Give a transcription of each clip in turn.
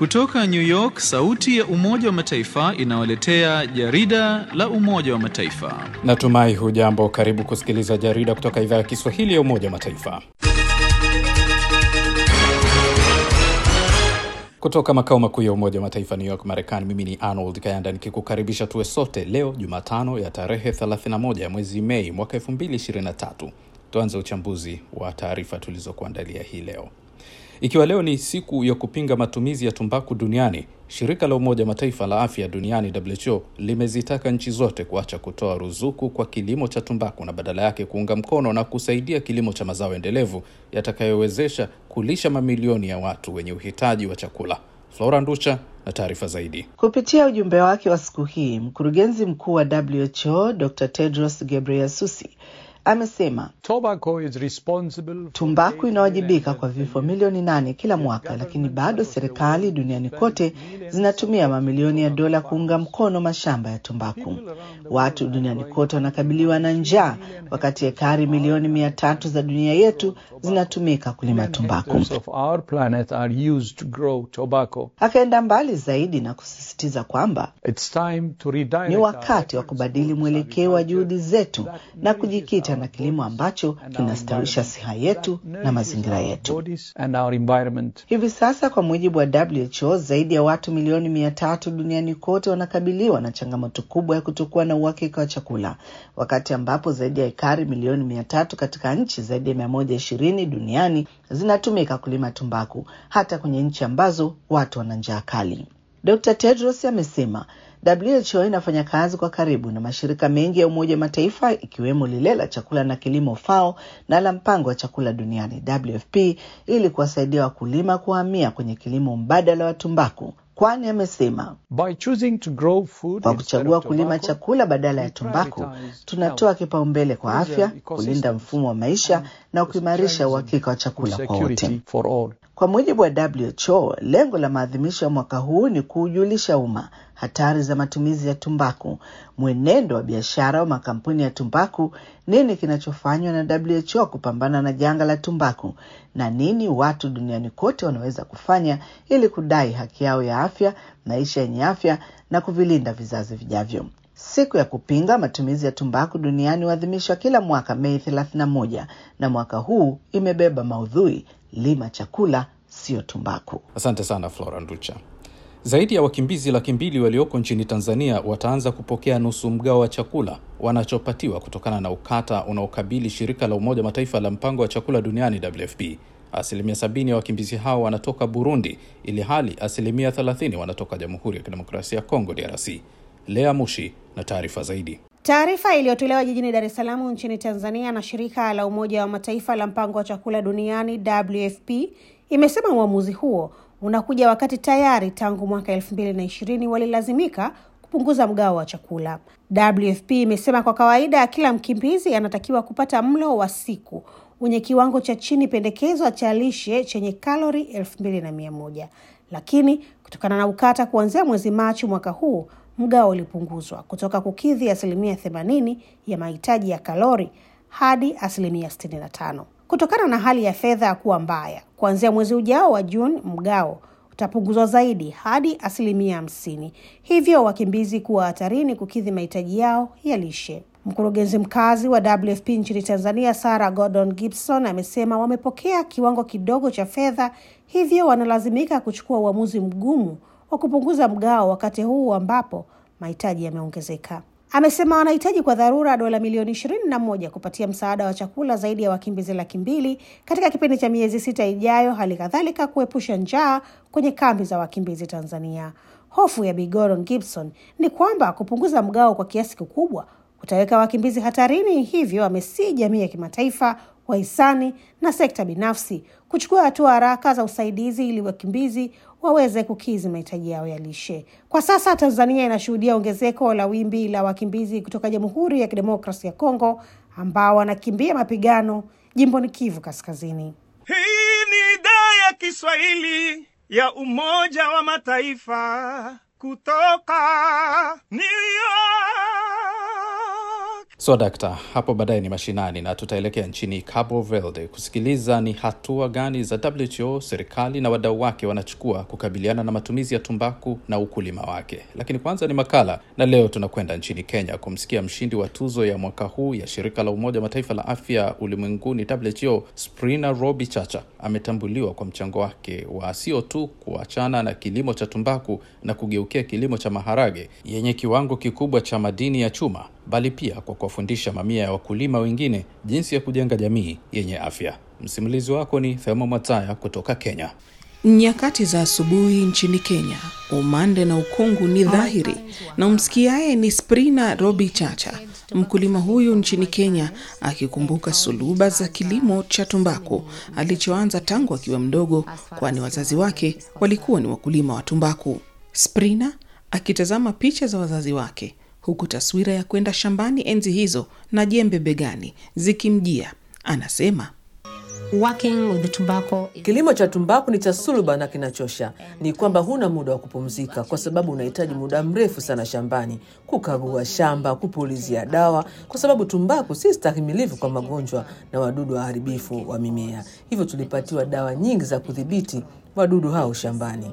Kutoka New York, sauti ya Umoja wa Mataifa inawaletea jarida la Umoja wa Mataifa. Natumai hujambo. Karibu kusikiliza jarida kutoka idhaa ya Kiswahili ya Umoja wa Mataifa. Kutoka makao makuu ya Umoja wa Mataifa New York, Marekani, mimi ni Arnold Kayanda nikikukaribisha tuwe sote leo Jumatano ya tarehe 31 ya mwezi Mei mwaka 2023. Tuanze uchambuzi wa taarifa tulizokuandalia hii leo. Ikiwa leo ni siku ya kupinga matumizi ya tumbaku duniani, shirika la Umoja wa Mataifa la afya duniani WHO limezitaka nchi zote kuacha kutoa ruzuku kwa kilimo cha tumbaku na badala yake kuunga mkono na kusaidia kilimo cha mazao endelevu yatakayowezesha kulisha mamilioni ya watu wenye uhitaji wa chakula. Flora Nducha na taarifa zaidi. Kupitia ujumbe wake wa siku hii, mkurugenzi mkuu wa WHO Dr. Tedros Ghebreyesus amesema tumbaku inawajibika kwa vifo milioni nane kila mwaka, lakini bado serikali duniani kote zinatumia mamilioni ya dola kuunga mkono mashamba ya tumbaku. Watu duniani kote wanakabiliwa na njaa, wakati ekari milioni mia tatu za dunia yetu zinatumika kulima tumbaku. Akaenda mbali zaidi na kusisitiza kwamba ni wakati wa kubadili mwelekeo wa juhudi zetu na kujikita na kilimo ambacho kinastawisha siha yetu na mazingira yetu. Hivi sasa, kwa mujibu wa WHO, zaidi ya watu milioni mia tatu duniani kote wanakabiliwa na changamoto kubwa ya kutokuwa na uhakika wa chakula, wakati ambapo zaidi ya ekari milioni mia tatu katika nchi zaidi ya mia moja ishirini duniani zinatumika kulima tumbaku, hata kwenye nchi ambazo watu wana njaa kali. Dr. Tedros amesema WHO inafanya kazi kwa karibu na mashirika mengi ya Umoja wa Mataifa ikiwemo lile la chakula na kilimo FAO na la mpango wa chakula duniani WFP ili kuwasaidia wakulima kuhamia kwenye kilimo mbadala wa tumbaku, kwani amesema kwa kuchagua kulima chakula badala ya tumbaku tunatoa kipaumbele kwa afya, kulinda mfumo wa maisha na kuimarisha uhakika wa chakula kwa wote. Kwa mujibu wa WHO, lengo la maadhimisho ya mwaka huu ni kuujulisha umma hatari za matumizi ya tumbaku, mwenendo wa biashara wa makampuni ya tumbaku, nini kinachofanywa na WHO kupambana na janga la tumbaku, na nini watu duniani kote wanaweza kufanya ili kudai haki yao ya afya, maisha yenye afya na kuvilinda vizazi vijavyo. Siku ya kupinga matumizi ya tumbaku duniani huadhimishwa kila mwaka Mei 31 na mwaka huu imebeba maudhui lima chakula, sio tumbaku. Asante sana Flora Nducha. Zaidi ya wakimbizi laki mbili walioko nchini Tanzania wataanza kupokea nusu mgao wa chakula wanachopatiwa kutokana na ukata unaokabili shirika la Umoja wa Mataifa la mpango wa chakula duniani WFP. Asilimia sabini ya wakimbizi hao wanatoka Burundi, ili hali asilimia thelathini wanatoka Jamhuri ya Kidemokrasia ya Kongo, DRC. Lea Mushi na taarifa zaidi. Taarifa iliyotolewa jijini Dar es Salaam nchini Tanzania na shirika la Umoja wa Mataifa la mpango wa chakula duniani WFP imesema uamuzi huo unakuja wakati tayari tangu mwaka elfu mbili na ishirini walilazimika kupunguza mgao wa chakula. WFP imesema kwa kawaida kila mkimbizi anatakiwa kupata mlo wa siku wenye kiwango cha chini pendekezwa cha lishe chenye kalori elfu mbili na mia moja lakini kutokana na ukata kuanzia mwezi Machi mwaka huu mgao ulipunguzwa kutoka kukidhi asilimia themanini ya mahitaji ya kalori hadi asilimia sitini na tano kutokana na hali ya fedha kuwa mbaya. Kuanzia mwezi ujao wa Juni, mgao utapunguzwa zaidi hadi asilimia hamsini, hivyo wakimbizi kuwa hatarini kukidhi mahitaji yao ya lishe. Mkurugenzi mkazi wa WFP nchini Tanzania, Sarah Gordon Gibson, amesema wamepokea kiwango kidogo cha fedha, hivyo wanalazimika kuchukua uamuzi mgumu wa kupunguza mgao wakati huu ambapo mahitaji yameongezeka. Amesema wanahitaji kwa dharura dola milioni ishirini na moja kupatia msaada wa chakula zaidi ya wakimbizi laki mbili katika kipindi cha miezi sita ijayo, hali kadhalika kuepusha njaa kwenye kambi za wakimbizi Tanzania. Hofu ya Bi Gordon Gibson ni kwamba kupunguza mgao kwa kiasi kikubwa kutaweka wakimbizi hatarini, hivyo amesii jamii ya kimataifa, wahisani na sekta binafsi kuchukua hatua haraka za usaidizi ili wakimbizi waweze kukidhi mahitaji yao ya lishe. Kwa sasa Tanzania inashuhudia ongezeko la wimbi la wakimbizi kutoka Jamhuri ya Kidemokrasia ya Kongo ambao wanakimbia mapigano jimboni Kivu Kaskazini. Hii ni idhaa ya Kiswahili ya Umoja wa Mataifa kutoka New York. So dakta, hapo baadaye ni mashinani na tutaelekea nchini Cabo Verde kusikiliza ni hatua gani za WHO, serikali na wadau wake wanachukua kukabiliana na matumizi ya tumbaku na ukulima wake. Lakini kwanza ni makala, na leo tunakwenda nchini Kenya kumsikia mshindi wa tuzo ya mwaka huu ya shirika la Umoja wa Mataifa la afya ulimwenguni WHO, Sprina Robi Chacha ametambuliwa kwa mchango wake wa sio tu kuachana na kilimo cha tumbaku na kugeukia kilimo cha maharage yenye kiwango kikubwa cha madini ya chuma bali pia kwa kuwafundisha mamia ya wakulima wengine jinsi ya kujenga jamii yenye afya. Msimulizi wako ni Thema Mwataya kutoka Kenya. Nyakati za asubuhi nchini Kenya, umande na ukungu ni dhahiri, na umsikiaye ni Sprina Robi Chacha, mkulima huyu nchini Kenya, akikumbuka suluba za kilimo cha tumbaku alichoanza tangu akiwa mdogo, kwani wazazi wake walikuwa ni wakulima wa tumbaku. Sprina akitazama picha za wazazi wake huku taswira ya kwenda shambani enzi hizo na jembe begani zikimjia, anasema Kilimo cha tumbaku ni cha suluba na kinachosha. Ni kwamba huna muda wa kupumzika, kwa sababu unahitaji muda mrefu sana shambani, kukagua shamba, kupulizia dawa, kwa sababu tumbaku si stahimilivu kwa magonjwa na wadudu waharibifu wa mimea. Hivyo tulipatiwa dawa nyingi za kudhibiti wadudu hao shambani.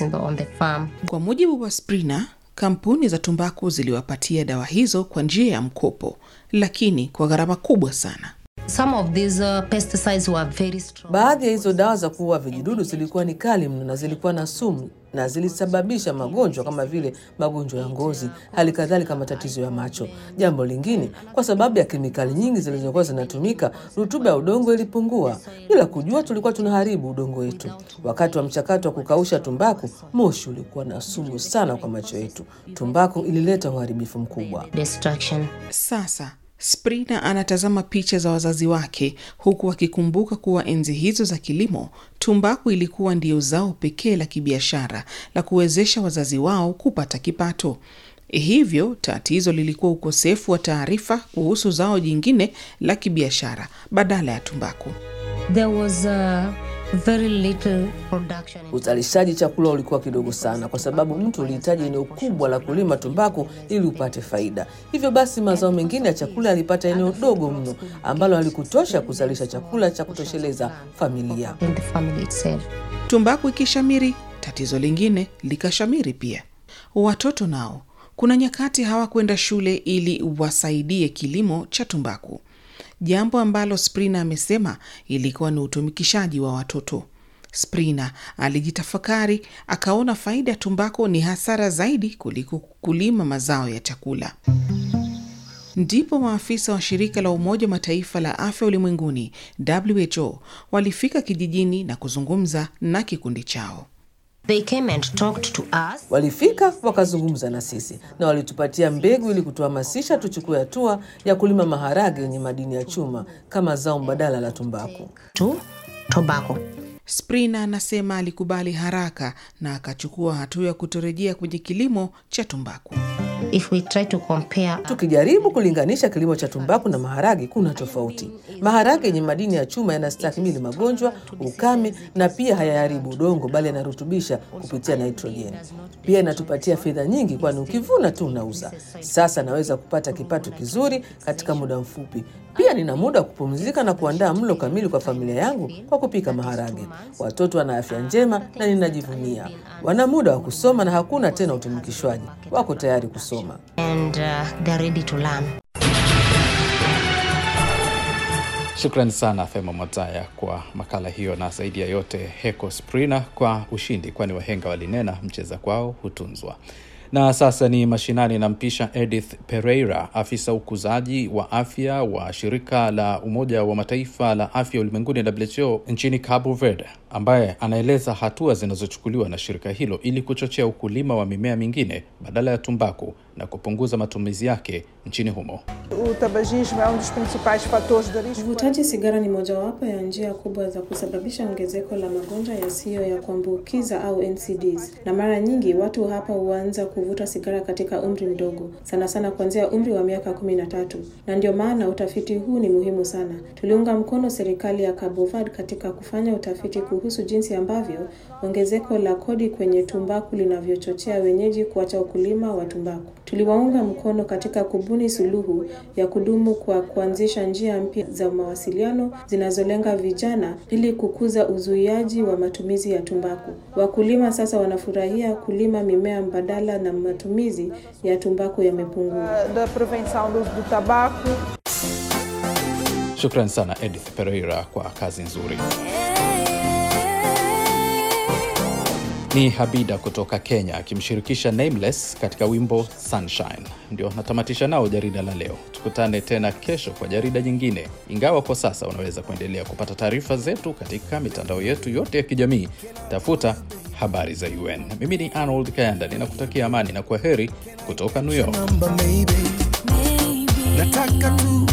Kwa mujibu wa Sprina, kampuni za tumbaku ziliwapatia dawa hizo kwa njia ya mkopo, lakini kwa gharama kubwa sana. Some of these uh, pesticides were very strong. Baadhi ya hizo dawa za kuua vijidudu zilikuwa ni kali mno na zilikuwa na sumu na zilisababisha magonjwa kama vile magonjwa ya ngozi, hali kadhalika matatizo ya macho. Jambo lingine, kwa sababu ya kemikali nyingi zilizokuwa zinatumika, rutuba ya udongo ilipungua. Bila kujua, tulikuwa tunaharibu udongo wetu. Wakati wa mchakato wa kukausha tumbaku, moshi ulikuwa na sumu sana kwa macho yetu. Tumbaku ilileta uharibifu mkubwa. Destruction. Sasa Sprina anatazama picha za wazazi wake huku akikumbuka kuwa enzi hizo za kilimo, tumbaku ilikuwa ndiyo zao pekee la kibiashara la kuwezesha wazazi wao kupata kipato. Hivyo tatizo lilikuwa ukosefu wa taarifa kuhusu zao jingine la kibiashara badala ya tumbaku. There was uh, very little production. in- Uzalishaji chakula ulikuwa kidogo sana, kwa sababu mtu ulihitaji eneo kubwa la kulima tumbaku ili upate faida. Hivyo basi, mazao mengine ya chakula yalipata eneo dogo mno ambalo halikutosha kuzalisha chakula cha kutosheleza familia. in the family itself. Tumbaku ikishamiri, tatizo lingine likashamiri pia. Watoto nao kuna nyakati hawakwenda shule ili wasaidie kilimo cha tumbaku, jambo ambalo Sprina amesema ilikuwa ni utumikishaji wa watoto. Sprina alijitafakari, akaona faida ya tumbaku ni hasara zaidi kuliko kulima mazao ya chakula. Ndipo maafisa wa shirika la Umoja wa Mataifa la afya ulimwenguni WHO walifika kijijini na kuzungumza na kikundi chao. They came and talked to us. Walifika wakazungumza na sisi na walitupatia mbegu ili kutuhamasisha tuchukue hatua ya kulima maharage yenye madini ya chuma kama zao mbadala la tumbaku. to tobacco. Sprina anasema alikubali haraka na akachukua hatua ya kutorejea kwenye kilimo cha tumbaku. If we try to compare Tukijaribu kulinganisha kilimo cha tumbaku na maharage, kuna tofauti. Maharage yenye madini ya chuma yanastahimili magonjwa, ukame na pia hayaharibu udongo, bali yanarutubisha kupitia nitrojeni. Pia inatupatia fedha nyingi, kwani ukivuna tu unauza. Sasa naweza kupata kipato kizuri katika muda mfupi. Pia nina muda wa kupumzika na kuandaa mlo kamili kwa familia yangu kwa kupika maharage. Watoto wana afya njema na ninajivunia. Wana muda wa kusoma na hakuna tena utumikishwaji. Wako tayari kusoma. and uh, they're ready to learn. Shukrani sana Fema Mwataya kwa makala hiyo, na zaidi ya yote Heko Sprina kwa ushindi, kwani wahenga walinena mcheza kwao hutunzwa. Na sasa ni mashinani, nampisha Edith Pereira, afisa ukuzaji wa afya wa shirika la Umoja wa Mataifa la afya ulimwenguni WHO nchini Cabo Verde, ambaye anaeleza hatua zinazochukuliwa na shirika hilo ili kuchochea ukulima wa mimea mingine badala ya tumbaku na kupunguza matumizi yake nchini humo. O tabagismo é um dos principais fatores de risco. Uvutaji sigara ni mojawapo ya njia kubwa za kusababisha ongezeko la magonjwa yasiyo ya kuambukiza au NCDs, na mara nyingi watu hapa huanza kuvuta sigara katika umri mdogo, sana sana kuanzia umri wa miaka kumi na tatu, na ndio maana utafiti huu ni muhimu sana. Tuliunga mkono serikali ya Cabo Verde katika kufanya utafiti kuhusu kuhusu jinsi ambavyo ongezeko la kodi kwenye tumbaku linavyochochea wenyeji kuacha ukulima wa tumbaku. Tuliwaunga mkono katika kubuni suluhu ya kudumu kwa kuanzisha njia mpya za mawasiliano zinazolenga vijana ili kukuza uzuiaji wa matumizi ya tumbaku. Wakulima sasa wanafurahia kulima mimea mbadala na matumizi ya tumbaku yamepungua. da prevenção do uso do tabaco. Shukran sana Edith Pereira kwa kazi nzuri. Ni Habida kutoka Kenya akimshirikisha Nameless katika wimbo Sunshine. Ndio natamatisha nao jarida la leo. Tukutane tena kesho kwa jarida jingine, ingawa kwa sasa unaweza kuendelea kupata taarifa zetu katika mitandao yetu yote ya kijamii. Tafuta habari za UN. Mimi ni Arnold Kayanda, ninakutakia amani na kwa heri kutoka New York. Nataka tu